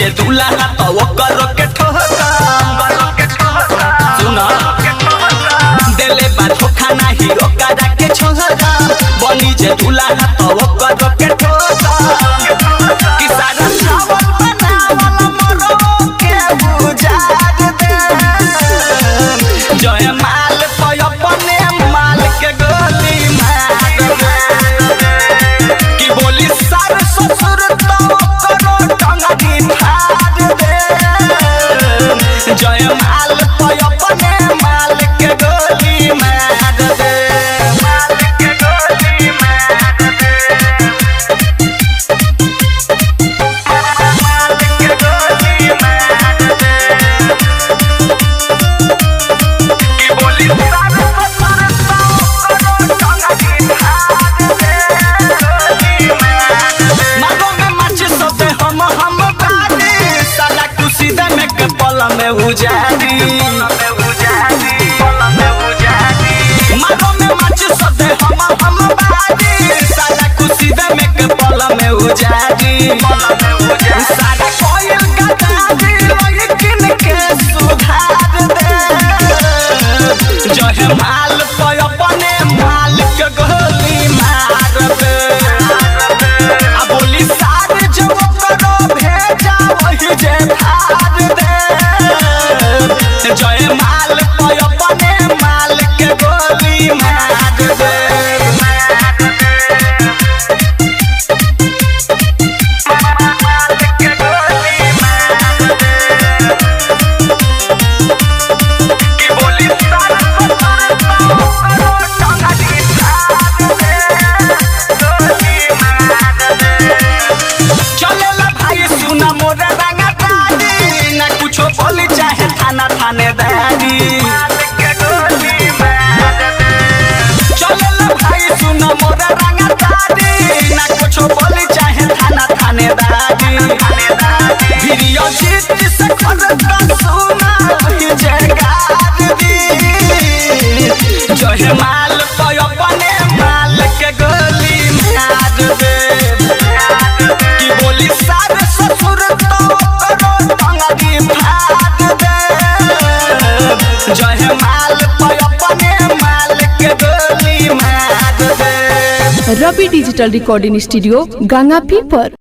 जे दूल्हा तो ओकर के ठोका सुना देले बा धोखा नाही ओकरा के छोड़ा बनी जे दूल्हा तो ओकर के ठोका कि सारा चावल बनावल मरो के बुझार दे जय माल पय अपने माल के गोली मार दे कि बोली सर ससुर तो करो टंगनी फाड़ दे जय माल पय अपने माल के गोली मार दे माल के गोली मार दे माल के गोली मार दे कि बोली सर ससुर तो करो टंगनी फाड़ दे मारो में माची सोते हम हम बानी साला खुशी दे में के पल में उजारी मारो में माची सोते हम हम बानी साला खुशी दे में के पल में उजारी सारा कोयल गदारी लेकिन के सुधार दे जहे माल पे अपने माल के गोली मार दे आ बोली सार जो करो भेजा वही जे धार दे जय माल पे अपने माल के गोली मार दे माल के गोली मार दे कि बोली सार ससुर तो करो टंगनी फाड़ दे गोली मार दे चलेला भाई सुना मोर रंगा दादी ना कुछो बोली चाहे थाना थानेदारी चलेला भाई सुना मोर रंगा दादी ना कुछो बोली चाहे थाना थानेदारी वीडियो जीत से कर का सुना ही जगार दी जहे माल पे अपने माल के गोली मार दे कि बोली सार ससुर तो करो टंगड़ी फाड़ दे जहे माल पे अपने माल के गोली मार दे Ravi digital recording studio Ganga पीपर